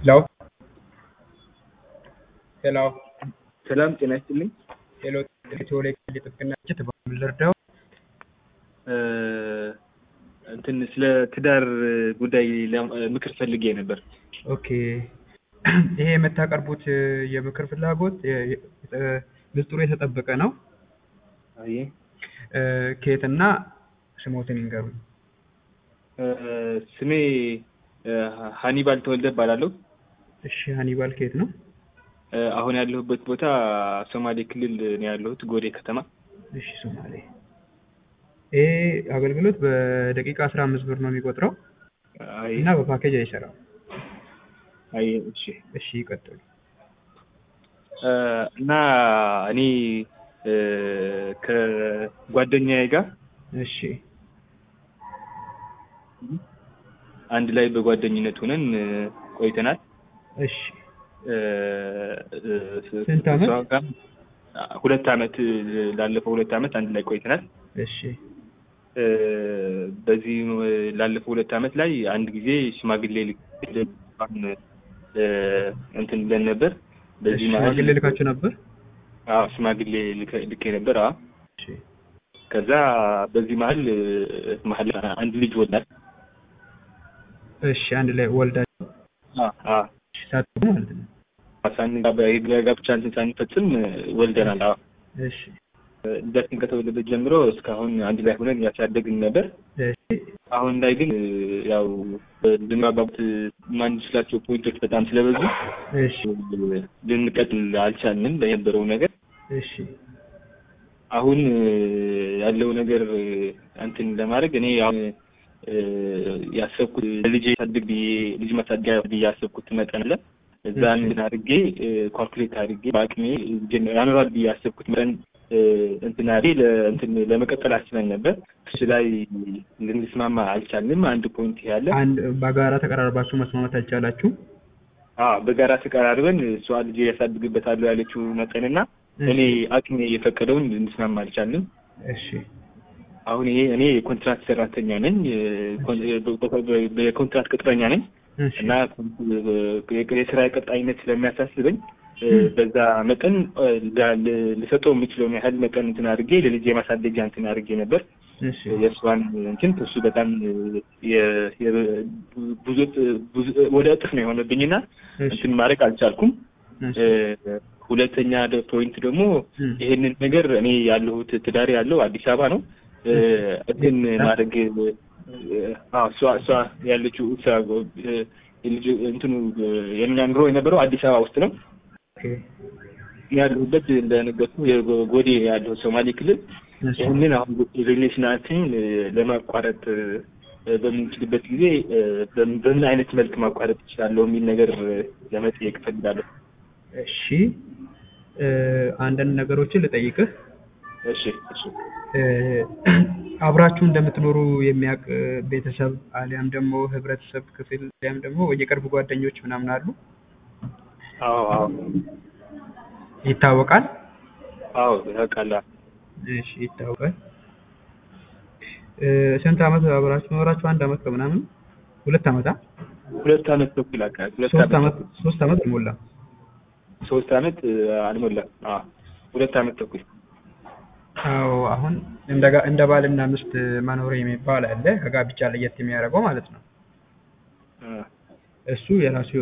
ሄሎ ሄሎ ሰላም ጤና ይስጥልኝ። ሄሎ ቴዎሌ ጥብቅና ድርጅት በምን ልርዳው? እንትን ስለ ትዳር ጉዳይ ለም- ምክር ፈልጌ ነበር። ኦኬ ይሄ የምታቀርቡት የምክር ፍላጎት የ- የ- ምስጢሩ የተጠበቀ ነው። አይ እ፣ ከየትና ስሞትን ይንገሩኝ። ስሜ እ፣ ሀኒባል ተወልደ እባላለሁ። እሺ ሀኒባል ከየት ነው? እ፣ አሁን ያለሁበት ቦታ ሶማሌ ክልል ነው ያለሁት፣ ጎዴ ከተማ። እሺ ሶማሌ። ይሄ አገልግሎት በደቂቃ አስራ አምስት ብር ነው የሚቆጥረው አይ እና በፓኬጅ አይሰራም። አይ እሺ እሺ ይቀጥሉ። እ፣ እና እኔ እ፣ ከጓደኛዬ ጋር እሺ አንድ ላይ በጓደኝነት ሆነን እ፣ ቆይተናል። እሺ እ፣ እ፣ ስንት ዓመት? እሷ ጋር ሁለት ዓመት ላለፈው ሁለት ዓመት አንድ ላይ ቆይተናል። እሺ እ፣ በዚህ ላለፈው ሁለት ዓመት ላይ አንድ ጊዜ ሽማግሌ ልክ እ፣ እንትን ብለን ነበር። በዚህ እሺ፣ መሀል ሽማግሌ ልካችሁ ነበር? አዎ ሽማግሌ ልከ- ልኬ ነበር። አዎ እሺ ከዛ በዚህ መሀል እ፣ መሀል አንድ ልጅ ወላድ። እሺ አንድ ላይ ወልዳችሁ አዎ አዎ ሳትሉ ማለት ነው። ሳን ጋብቻ እንትን ሳንፈጽም እ፣ ወልደናል። አዎ እሺ ልጃችን ከተወለደ ጀምሮ እስካሁን አንድ ላይ ሆነን ያሳደግን ነበር። እሺ አሁን ላይ ግን እ፣ ያው ልንግባባት የማንችላቸው ፖይንቶች በጣም ስለበዙ እሺ ልንቀጥል አልቻልንም በነበረው ነገር። እሺ አሁን እ፣ ያለው ነገር እ፣ እንትን ለማድረግ እኔ አሁን እ፣ ያሰብኩት ልጅ ያሳድግ ብዬ ልጅ ማሳደጊያ ብዬ ያሰብኩት መጠን አለ። እዛ እሺ። እንትን አድርጌ ኳልኩሌት አድርጌ በአቅሜ ጀን- ያኖራል ብዬ ያሰብኩት መጠን እ፣ እንትን አድርጌ ለ- እንትን ለመቀጠል አስበን ነበር። እሱ ላይ ልንስማማ አልቻልንም። አንድ ፖይንት ያለ አንድ በጋራ ተቀራርባችሁ መስማማት አልቻላችሁ? አዎ በጋራ ተቀራርበን እሷ ልጅ ያሳድግበታለሁ ያለችው መጠንና እኔ አቅሜ የፈቀደውን ልንስማማ አልቻልንም። እሺ አሁን ይሄ እኔ የኮንትራት ሰራተኛ ነኝ፣ የኮን- የኮንትራት ቅጥረኛ ነኝ እሺ እና የ- የስራ ቀጣይነት ስለሚያሳስበኝ እ፣ በዛ መጠን እ፣ ላ- ል- ልሰጠው የምችለውን ያህል መጠን እንትን አድርጌ ለልጅ የማሳደጊያ እንትን አድርጌ ነበር። እሺ የእሷን እንትን እሱ በጣም የ- የ- ብዙ ብዙ ወደ እጥፍ ነው የሆነብኝና እሺ እንትን ማድረግ አልቻልኩም። እሺ እ፣ ሁለተኛ ደ- ፖይንት ደግሞ እም፣ ይሄንን ነገር እኔ ያለሁት ትዳር ያለው አዲስ አበባ ነው። እ፣ እንትን ማድረግ እ፣ አዎ እሷ እሷ ያለችው እሷ እ፣ የልጅ እንትኑ እ፣ የኛ ኑሮ የነበረው አዲስ አበባ ውስጥ ነው። ኦኬ ያለሁበት እንደነገርኩ የጎዴ ያለው ሶማሌ ክልል እሺ ይህንን አሁን ሪሌሽናችን እ፣ ለማቋረጥ እ፣ በምንችልበት ጊዜ እ፣ በምን በምን አይነት መልክ ማቋረጥ እችላለሁ የሚል ነገር እ፣ ለመጠየቅ እፈልጋለሁ። እሺ እ፣ አንዳንድ ነገሮችን ልጠይቅህ። እሺ እሺ እ፣ አብራችሁ እንደምትኖሩ የሚያውቅ ቤተሰብ አሊያም ደግሞ ህብረተሰብ ክፍል አሊያም ደግሞ የቅርብ ጓደኞች ምናምን አሉ? አዎ አዎ ይታወቃል? አዎ ያውቃል። እሺ ይታወቃል። እ፣ ስንት ዓመት አብራችሁ ኖራችሁ? አንድ ዓመት ከምናምን ሁለት ዓመት አ? ሁለት ዓመት ተኩል አካባቢ ሁለት ሶስት ዓመት ዓመት ሶስት ዓመት አልሞላም። ሶስት ዓመት እ፣ አልሞላም። አዎ ሁለት ዓመት ተኩል አዎ አሁን እንደ ጋ- እንደ ባልና ሚስት መኖር የሚባል አለ ከጋብቻ ለየት የሚያደርገው ማለት ነው። እ፣ እሱ የራሱ